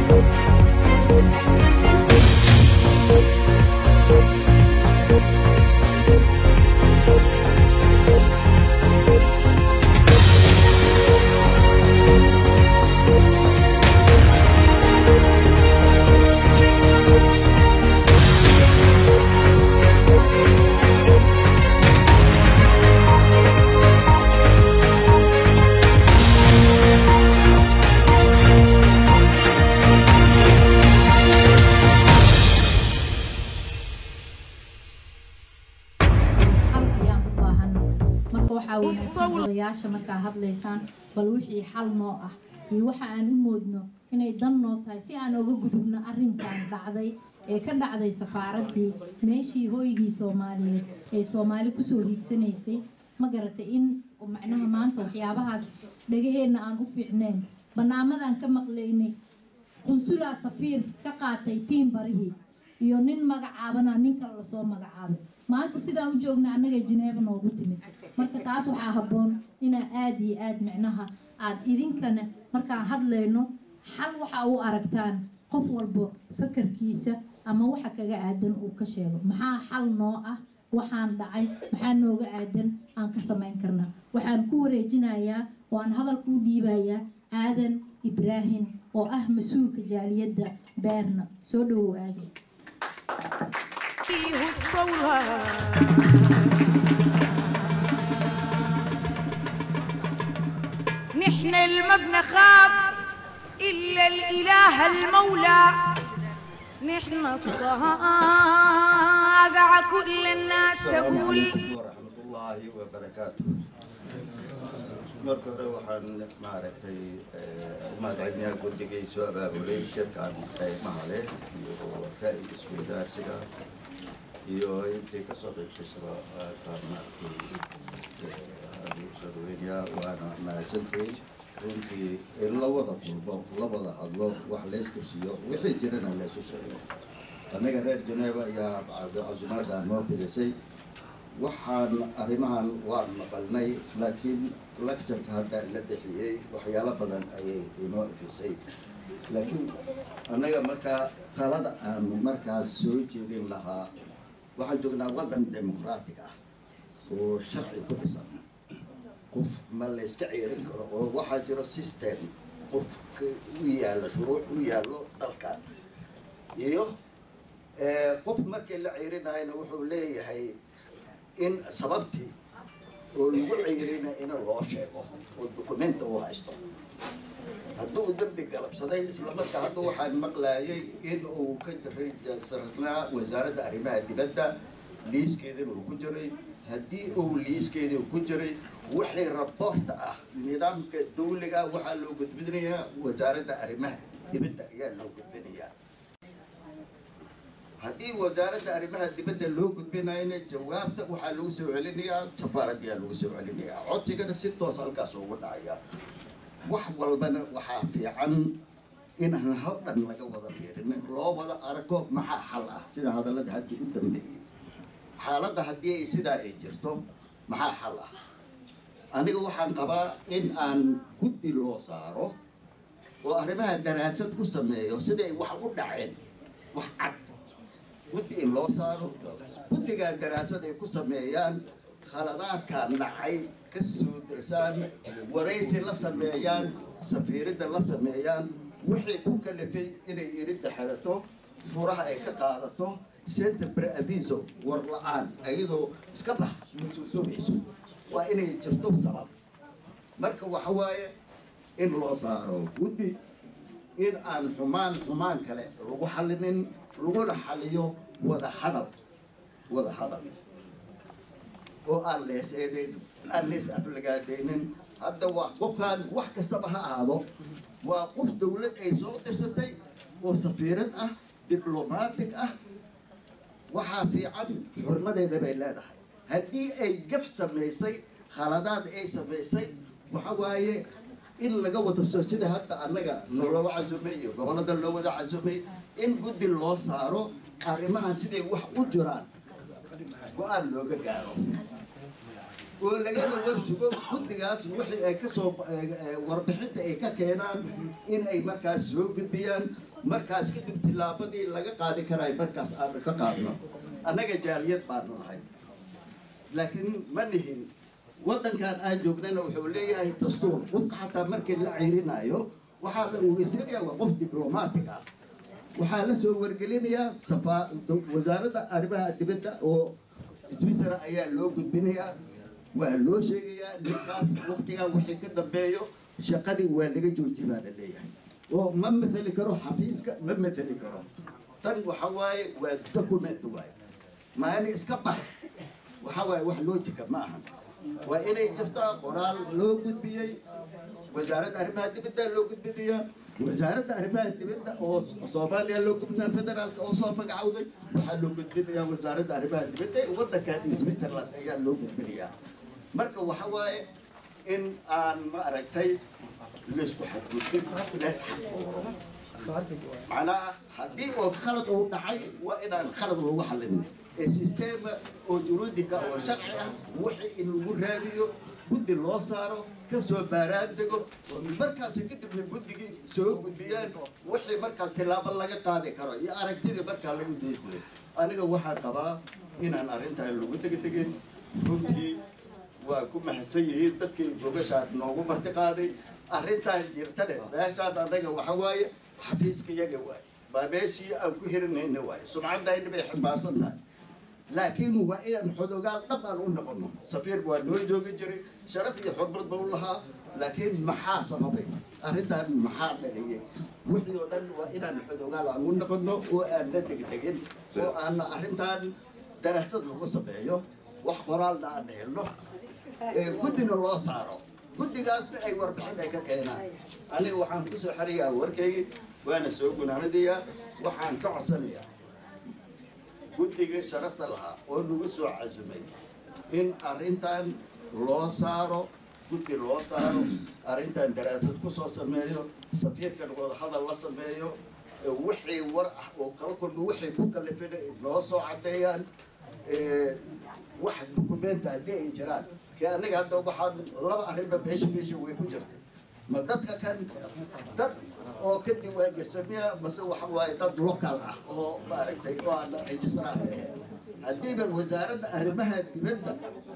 xal ayaan u baahanay marka waxaa wanaagsan odayaasha markaa hadlaysaan bal wixii xal noo ah iyo waxa aan u moodno inay dan noo tahay si aan oga gudubno arrinkan dhacday ee ka dhacday safaaraddii meeshii hooygii soomaaliyeed ee soomaali kusoo hiigsanaysay ma garatay in macnaha maanta waxyaabahaas dhagaheenna aan u fiicnayn banaamadan ka maqlaynay qunsulaa safiir ka qaatay tiin barihii iyo nin magacaabana nin kale lasoo magacaabay maanta sidaan u joogna annaga jineeba noogu timid marka taas waxaa habboon inaa aada iyo aada micnaha aada idinkana markaan hadlayno xal waxa u aragtaan qof walba fakarkiisa ama waxa kaga aadan uu ka sheego maxaa xal noo ah waxaan dhacay maxaa nooga aadan aan ka samayn karnaa waxaan ku wareejinayaa oo aan hadalka u dhiibayaa aadan ibraahim oo ah mas-uulka jaaliyadda beerna soo dhowow aadan فيه الصولة نحن الما بنخاف إلا الإله المولى نحن الصاقع كل الناس السلام تقول عليكم ورحمة الله وبركاته marka hore waxaan maaragtay umahadcelinayaa guddigay soo abaabulay shirkan qaymaha leh iyo ra'yi isweydaarsiga iyo intii kasoo qaybgasaba kaan maaragtay aad ugu soo dhaweynayaa waana mahadsantihiin runtii in la wada kulmo la wada hadlo wax laystusiyo wixii jirana laysu sheego annaga reer Geneva ayaa casumaadaan noo fidisay waxaan arrimahan waan maqalnay laakiin lectureka hadda la bixiyey waxyaalo badan ayay inoo ifisay laakiin annaga markaa talada aanu markaas soo jeedin lahaa waxaan joognaa waddan dimuqraatig ah oo sharci ku dhisan qof ma la iska ceerin karo oo waxaa jiro system qof u yaallo shuruuc u yaallo dalkan iyo eh, qof markii la ceerinayana wuxuu leeyahay in sababtii oo lagu ceyrina in loo sheego oo dukumenta uu haysto hadduu dembi galabsaday islamarkaa hadda waxaan maqlayay in uu ka rajsanaa wasaaradda arrimaha dibadda liiskeedana uu ku jiray haddii uu liiskeedii ku jiray wixii raboorta ah nidaamka dawliga waxaa loo gudbinayaa wasaaradda arrimaha dibadda ayaa loo gudbinayaa haddii wasaaradda arrimaha dibadda loo gudbinayna jawaabta waxaa lagu soo celinayaa safaaradiyaa lagu soo celinayaa codsigana si toos halkaas ugu dhacaya wax walbana waxaa fiican inaan hal dhan laga wada fiirin loo wada arko maxaa xal ah sida hadallada hadda u dambeeyey xaaladda haddii ay sidaa ay jirto maxaa xal ah aniga waxaan qabaa in aan guddi loo saaro oo arrimaha daraasad ku sameeyo siday wax u dhaceen wax cad guddi in loo saaro guddigaa daraasad ay ku sameeyaan khaladaadkan dhacay ka soo dirsaan waraysi la sameeyaan safiiridda la sameeyaan wixii ku kalifay inay iridda xerato furaha ay ka qaadato sensabre aviso war la-aan ayadoo iska bax masuusumayso waa inay jirto sabab marka waxa waaye in loo saaro guddi in aan xumaan xumaan kale lagu xallinin laguna xaliyo wada hadal wada hadal oo aan lees eedeyn aan lees aflagaadeynin hadda waa qofkaan wax kastaba ha ahaado waa qof dawlad ay soo dirsatay oo safiirad ah diblomaatig ah waxaa fiican xurmadeeda bay leedahay haddii ay gaf samaysay khaladaad ay samaysay waxa waaye in laga wada soo sida hadda annaga nolola casumay iyo gobolada loo wada casumay in guddi loo saaro arrimahan siday wax u jiraan go-aan looga gaaro oo lagana warsugo guddigaas wixii ay kasoo warbixinta ay ka keenaan in ay markaas soo gudbiyaan markaas kadib tillaabadii laga qaadi karaay markaas aanu ka qaadno annaga jaaliyad baanu nahay laakiin ma nihin waddankan aan joognana wuxuu leeyahay dastuur qofka xataa markii la ciirinayo waxaa la ugeysanayaa waa qof diblomaatig ah waxaa la soo wargelinayaa safaa wasaaradda arrimaha dibadda oo swisara ayaa loo gudbinayaa waa loo sheegayaa ninkaas waqtigaa wixii ka dambeeyo shaqadii waa laga jooji baa la leeyahay oo ma mathali karo xafiiska ma mathali karo tan waxa waaye waa document waaye maani iska bax waxa waaye wax loojika ma ahan waa inay jirtaa qoraal loo gudbiyey wasaaradda arrimaha dibadda loo gudbinayaa wasaaradda arrimaha dibadda oo soomaaliya loo gudbinaya federaalka oo soo magacowday waxaa loo gudbinayaa wasaaradda arrimaha dibadda ee waddankan switzerland ayaa loo gudbinayaa marka waxa waaye in aan ma aragtay laysku xadgudbin lees xaqooro macnaha haddii oo khalad uu dhacay waa inaan khalad lagu xallin ee sisteema oo juruudika oo sharci ah wixii in lagu raadiyo guddi loo saaro ka soo baaraan dego markaas kadibna guddigii soo gudbiyaan wixii markaas tillaabo laga qaadi karo iyo aragtidii markaa lagu doodjiray aniga waxaan qabaa inaan arrintan lagu degdegin runtii waa ku mahadsan yihiin dadkii gogashaan noogu marti qaaday arrintan jirtane meeshaan annaga waxa waaye xafiiska yaga waaye baa meeshii aan ku hirinayna waaye sumcaddayna bay ximbaarsan tahay laakiin waa inaan xodogaal dhab aan u noqono safiir waa noo joogi jiray sharaf iyo xurmad ba u lahaa laakiin maxaa sababay arrintan maxaa dhaliyay wixii oo dhan waa inaan xodogaal aan u noqono oo aan la degdegin oo aan arrintan daraasad lagu sameeyo wax qoraalna aan helno guddina loo saaro guddigaasna ay warbixin ay ka keenaan aniga waxaan kusoo xariyaa warkaygi waana soo gunaanadayaa waxaan ka codsanayaa guddiga sharafta lahaa oo nagu soo casumay in arrintan loo saaro guddi loo saaro arrintan daraasad kusoo sameeyo safiirkan wadahadal la sameeyo wixii war ah oo kala kulma wixii ku kalifina noo soo caddeeyaan wax dukumenta haddii ay jiraan ke aniga hadda waxaan laba arrinba meesha meesha way ku jirtay ma dadka kan dad oo ka diwaangersamiya mase waxa waaye dad local ah oo maaragtay oo aan registraad ahayn haddiiba wasaaradda arrimaha dibadda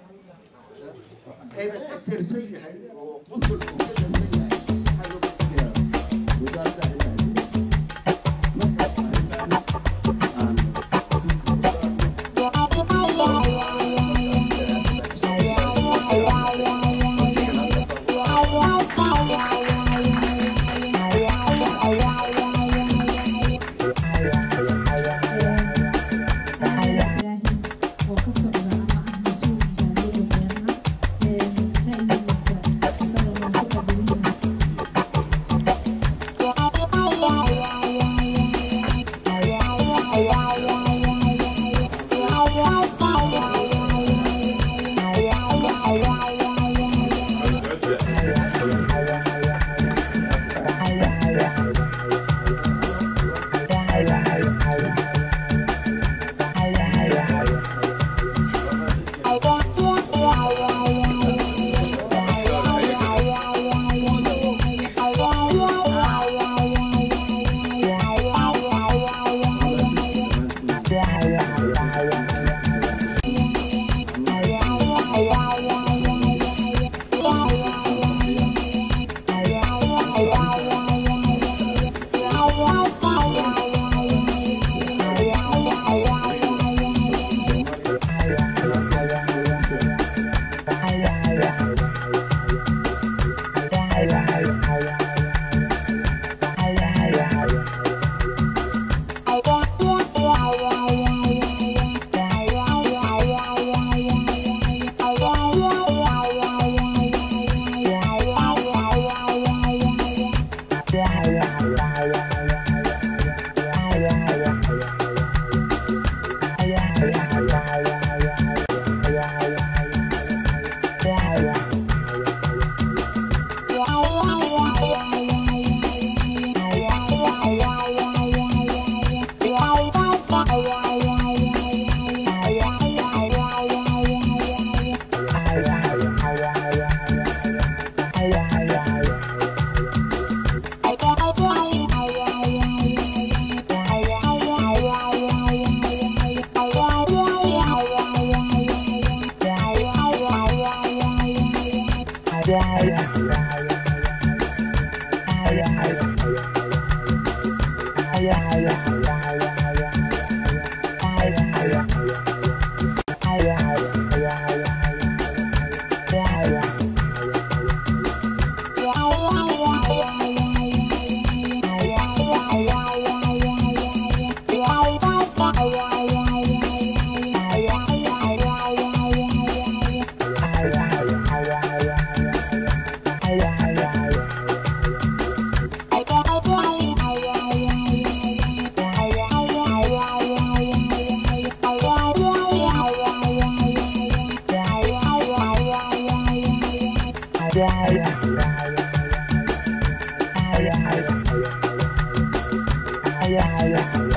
ayba ka tirsan yahay oo qunsul uu ka tirsan yahay waxaa loo gudbinayaa wasaaradda arrimaha dibadda markaas arrintan aan ibraahim oo ka socda ama ah mas-uul jaaliyada beerna ee ra'yigiisa isaga loo soo qadariyo Yeah.